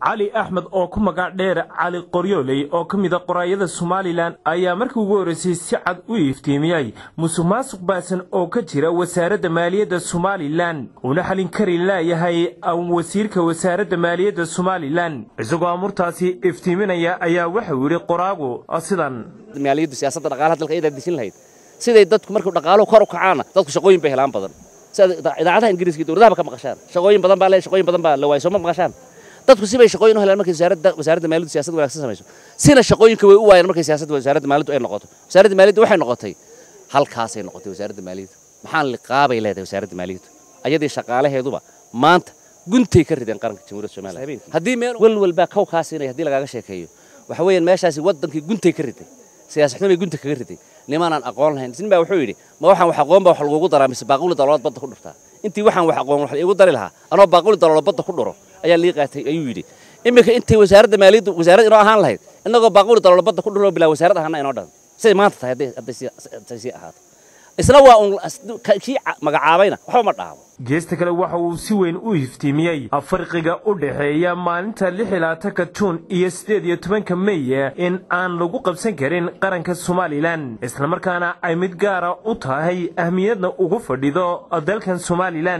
cali axmed oo ku magac dheer cali qoryooley oo ka mida qoraayada somalilan ayaa markii ugu horreysay si cad u iftiimiyey musuq maasuq baasan oo ka jira wasaaradda maaliyadda somalilan uuna xalin kari laayahay wasiirka wasaaradda maaliyadda somalilan isagoo amurtaasi iftiiminaya ayaa waxau yidhi qoraagu sidan maaliyaddu siyaasadda dhaqaalaha dalka iyadaa dejin lahayd siday dadku markuu dhaqaaluhu kor u kacaana dadku shaqooyin bay helaan badan sida idaacadaha ingiriiska iyo dowladahaba ka maqashaan shaqooyin badan baa le shaqooyin badan baa la waayay soo ma maqashaan dadku sibay shaqooyin u helaan markay wasaaradda wasaaradda maaliyaddu siyaasad wanaagsan samayso sina shaqooyinka way u waayeen markay siyaasadda wasaaradda maaliyaddu ay noqoto wasaaradda maaliyaddu waxay noqotay halkaasay noqotay wasaaradda maaliyaddu maxaan liqaabay leedahay wasaaradda maaliyaddu ayadii shaqaalaheeduba maanta guntay ka rideen qaranka jamhuuriyadda somaliland haddii meel walwal baa kow kaa siinaya haddii lagaaga sheekeeyo waxa weeyaan meeshaasi waddankii guntay ka riday siyaasadnimo bay gunta kaga riday nimaanaan aqoon lahayn nin baa wuxuu yidhi ma waxaan wax aqoon baa wax lagugu daraa mise baaquli daloolad badda ku dhurtaa intii waxaan wax aqoon wax iigu dari lahaa anoo baaquli daloolad badda ku dhuro ayaa lii qaatay ayuu yidhi iminka intay wasaaradda maaliyaddu wasaarad inoo ahaan lahayd innagoo baaquli daloolad badda ku dhuro bilaa wasaarad ahaana inoo dhan siday maanta tahay hadday sii ahaato isna waa un kii magacaabayna waxba ma dhaamo geesta kale waxa uu si weyn u iftiimiyey farqiga u dhexeeya maalinta lix iyo labaatanka juun iyo siddeed iyo tobanka meye in aan lagu qabsan karin qaranka somalilan islamarkaana ay mid gaara u tahay ahmiyadna ugu fadhido dalkan somalilan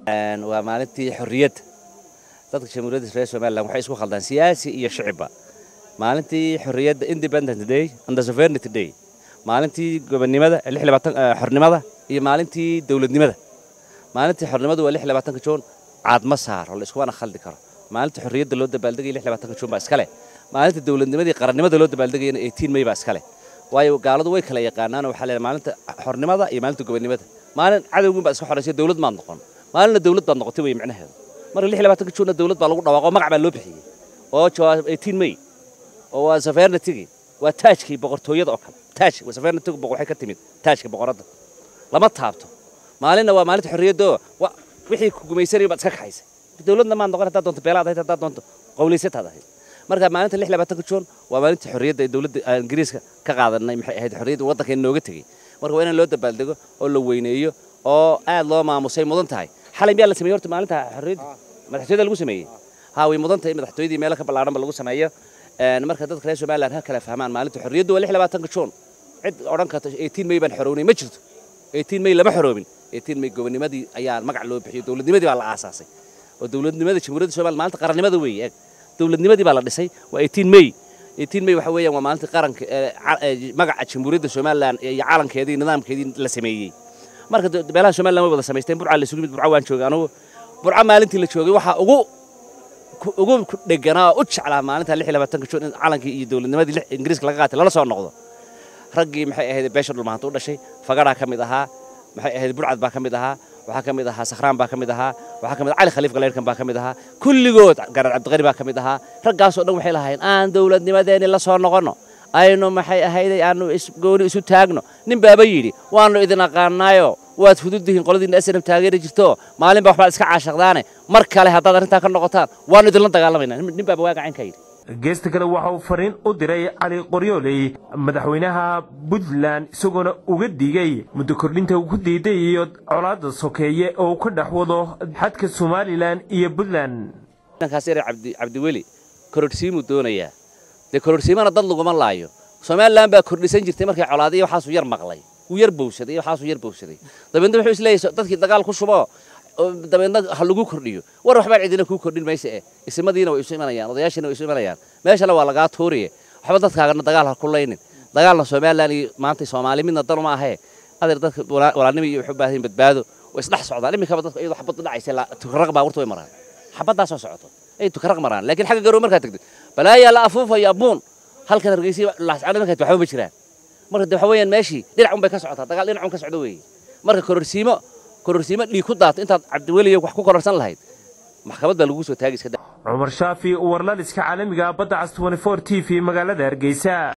waa maalintii xorriyadda dadka jamhuuriyadda reer somalilan waxay isku khaldaan siyaasi iyo shicibba maalintii xorriyadda independent day and the sovereignty day maalintii gobonnimada lix labaatan xornimada iyo maalintii dowladnimada maalintii xornimadu waa lix labaatanka juun caadma saaro la iskuwana khaldi karo maalinta xorriyadda loo dabaaldegaya lix labaatanka juun baa iskale maalinta dowladnimadii qarannimada loo dabaaldegayana eighteen may baa iskale waayo gaaladu way kala yaqaanaan waxaa leedahay maalinta xornimada iyo maalinta gobonnimada maalin cadowgun baa iska xoraysay dowlad maad noqon maalinna dowlad baad noqotay wey micnaheedu marka lix labaatanka juunna dowlad baa lagu dhawaaqo magac baa loo bixiyey oo waa eighteen may oo waa sovereignty waa taajkii boqortooyada oo kale taaj sovereignty waxay ka timid taajka boqoradda lama taabto maalinna waa maalinta xorriyadda wixii ku gumaysanaya baad iska kaxaysay dowladna maad noqon haddaad doonto beelaad ahayd haddaad doonto qowlaysataad ahayd marka maalinta lix labaatanka juun waa maalinta xorriyadda ee dowladda ingiriiska ka qaadanay maxay ahayd xorriyadda waddankeena nooga tegey marka waa inaan loo dabaaldego oo la weyneeyo oo aad loo maamusay mudan tahay xalay miyaa la sameeyey horta maalinta xorriyadda madaxtooyada lagu sameeyey haa way mudan tahay madaxtooyadii meelo ka ballaaranba lagu sameeyo marka dadka reer somaliland ha kala fahmaan maalinta xorriyaddu waa lix labaatanka juun cid odhan karta eighteen may baan xorownay ma jirto eighteen may lama xoroobin eighteen may gobonnimadii ayaa magac loo bixiyey dowladnimadii baa la aasaasay oo dowladnimada jamhuuriyadda somaliland maalinta qarannimada weeye eeg dowladnimadii baa la dhisay waa eighteen may eighteen may waxa weeyaan waa maalinta qaranka magaca jamhuuriyadda somaliland iyo calankeedii nidaamkeedii la sameeyey marka beelaha somaliland way wada samaysteen burca la isugu mid burca waan joogay anugu burca maalintii la joogay waxaa ugu ugu dheganaa oo u jeclaa maalinta lix labaatanka juun in calankii iyo dowladnimadii ingiriiska laga qaatay lala soo noqdo raggii maxay ahayd beesha dhulmaanta u dhashay fagaraa ka mid ahaa maxay ahayd burcad baa ka mid ahaa waxaa ka mid ahaa sakhraan baa ka mid ahaa waxaa ka mid cali khaliif galeyrkan baa ka mid ahaa kulligood garar cabdiqani baa ka mid ahaa raggaasoo dhan waxay lahaayeen aan dowladnimadeenni la soo noqonno aynu maxay ahayday aanu gooni isu taagno nin baaba yidhi waannu idin aqaanaayo waad fududdihiin qoladiinna snab taageeri jirto maalin baa waxbaad iska caashaqdaane mar kale haddaad arrintaa ka noqotaan waannu idinla dagaalamaynaa nin baaba waagacaynka yidhi geesta kale waxa uu fariin u diray cali qoryooley madaxweynaha puntland isagoona uga digay muddo kordhinta uu ku diiday iyo colaadda sokeeye oo uu ka dhex wado xadka somalilan iyo puntland dhankaas yare cabdiweli kororhsiimuu doonayaa dee kororhsiimana dad laguma laayo somalilan baa kordhisan jirtay markay colaadiya waxaasuu yar maqlay wuu yar bowsaday waxaasuu yar bowsaday dabeedna wuxuu isleeyahay dadkii dagaal ku shubo dabeedna ha lagu kordhiyo war waxbaan cidina kuu kordhin mayse eh isimadiina way isu imanayaan odayaashiina way isu imanayaan meeshana waa lagaa tuuriye waxba dadkaagana dagaal ha ku laynin dagaalna somalilan iyo maanta soomaali midna dan uma ahee adeer dadka walaalnimo iyo waxu baahan badbaado way isdhex socdaan iminkaba dadka iyadoo xabad dhacaysa tukaraq baabuurta way maraan xabaddaasoo socoto ay tukaraq maraan laakiin xagga garow markaad tagtid balaayaa la afuufayo abuun halkan hargeysa laascano markaad waxba ma jiraan marka de waxa weeyaan meeshii dhinac un bay ka socotaa dagaal dhinac un ka socdo weeye marka kororsiimo kororsiimo dhiig ku daato intaad cabdiweliyo wax ku kororsan lahayd maxkamad baa lagu soo taagi iska cumar shaafi warlaliska caalamiga badda cas t t v magaalada hargeysa